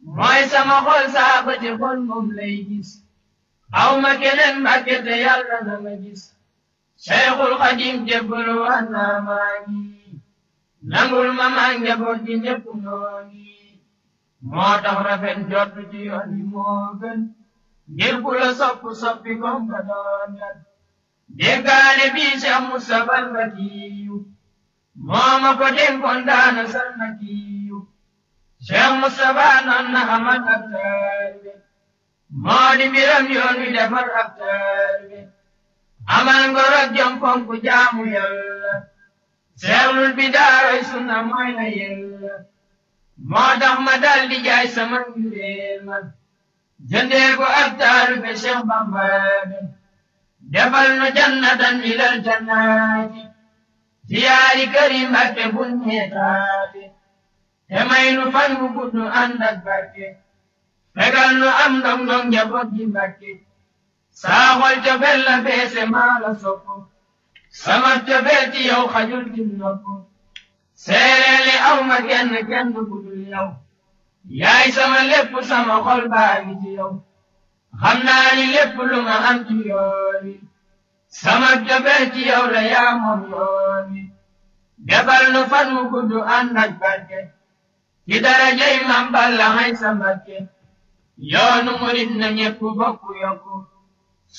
mooy sama xol saa ba ci xol moom lay gis aw ma keneen mbàkke te yàlla na ma gis Cheikhul Xadim jébbalu wax naa maa ngi nangul ma maa njaboot gi ñépp noo ngi moo tax rafet jot ci yoon yi moo gën ngir ku la sopp soppi kom ka doon kat déggaale bii Cheikh Moustapha Mbakiyu moo ma ko dénkoon daana sal Mbakiyu Cheikh Moustapha noon na amal ab taalibe moo di mbiram yoon wi defar ab taalibe amal ngor ak jom fonk jaamu yàlla seexlul bi daaroy sunna mooy la yella moo tax ma dal di jaay sama njureel ma jëndee ko ab taalibe Cheikh Bamba defal nu jannatan ilal jannaati siyaari karim akke bun ñeetaate te may nu fan bu gudd ànd ak barke fegal nu am ndong ndong njaboot gi Mbàkke saa xol cofeel la feese maa la sopp sama cofeel ci yow xajul ci nopp seereeli aw ma kenn kenn ku dul yow yaay sama lépp sama xol baa ngi ci yow xam naa ni lépp lu ma am ci yoon wi sama cofeel ci yow la yaa moom yoon wi defal nu fan mu gudd ànd ak barke ci darajay Maam Balla hay sa Mbàkke yoonu murit na ñépp bokk yokku